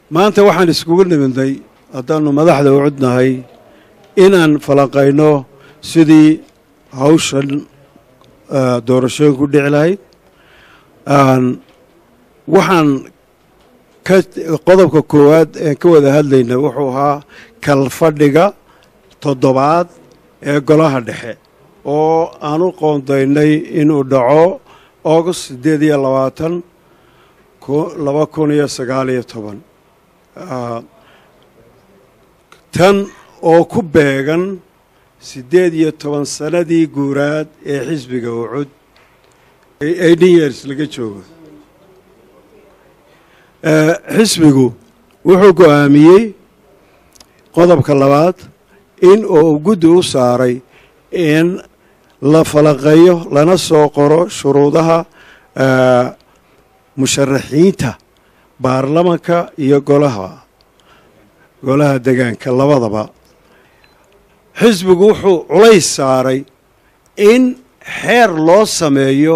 maanta waxaan iskugu nimidnay haddaannu madaxda u cudnahay inaan falanqayno sidii hawshan doorashooyin ku dhici lahayd waxaan ka qodobka koowaad een ka wada hadlayna wuxuu ahaa kalfadhiga toddobaad ee golaha dhexe oo aan u qoondaynay inuu dhaco august siddeed iyo labaatan laba kun iyo sagaal iyo toban tan oo ku beegan siddeed iyo toban sannadii guuraad ee xisbiga ucud eighteen years laga joogo xisbigu wuxuu go'aamiyey qodobka labaad in uu guddi u saaray in la falanqeeyo lana soo qoro shuruudaha musharaxiinta baarlamanka iyo golaha golaha degaanka labadaba xisbigu wuxuu culays saaray in xeer loo sameeyo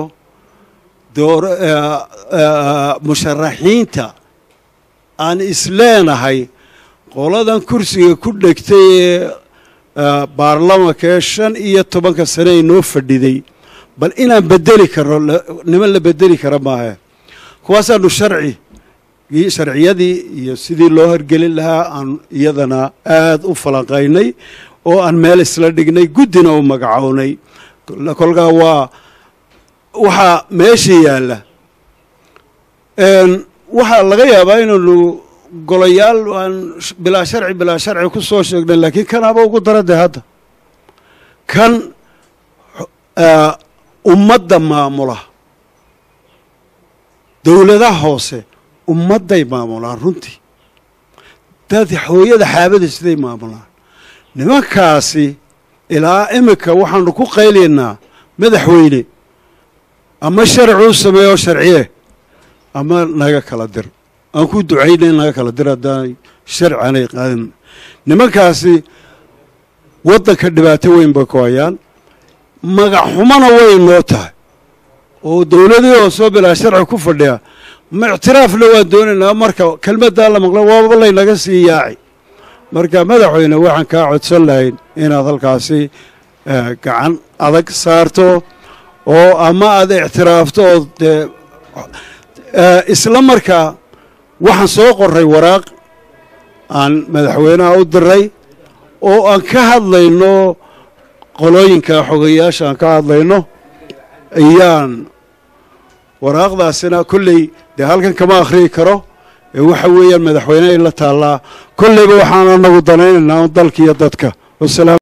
musharaxiinta aan isleenahay qoladan kursiga ku dhegtay ee baarlamanka ee shan iyo tobanka sane ay noo fadhiday bal inaan bedeli karno niman la bedeli kara maahe kuwaasaanu sharci sharciyadii iyo sidii loo horgelin lahaa aan iyadana aada u falanqaynay oo aan meel isla dhignay guddina u magacownay kolkaa waa waxaa meesha yaalla waxaa laga yaabaa inaanu golayaal aan bilaa sharci bilaa sharci ku soo sheegnay laakiin kanaaba ugu dara dee hadda kan ummadda maamula dowladaha hoose ummadday maamulaan runtii dad hooyada xaabada siday maamulaan nimankaasi ilaa iminka waxaanu ku qaylaynaa madaxweyne ama sharci u sameeyo oo sharciye ama naga kala dir aan ku ducayna in naga kala dir haddaanay sharci aanay qaadin nimankaasi waddanka dhibaato weyn bay ku hayaan magac xumana way noo tahay oo dowladii oo soo bilaa sharci ku fadhiya ma ictiraafna waan doonaynaa marka kelmaddaa la maqla waaba laynaga sii yaaci marka madaxweyne waxaan kaa codsan lahayn inaad halkaasi gacan adag saarto oo ama aad ictiraafto oo dee isla markaa waxaan soo qoray waraaq aan madaxweynaha u diray oo aan ka hadlayno qolooyinka xogayaasha aan ka hadlayno ayaan waraaqdaasina kolley dee halkan kama akhriyi karo ee waxa weeyaan madaxweyne ay la taallaa kolleyba waxaan anagu danaynaynaa dalka iyo dadka wasalaam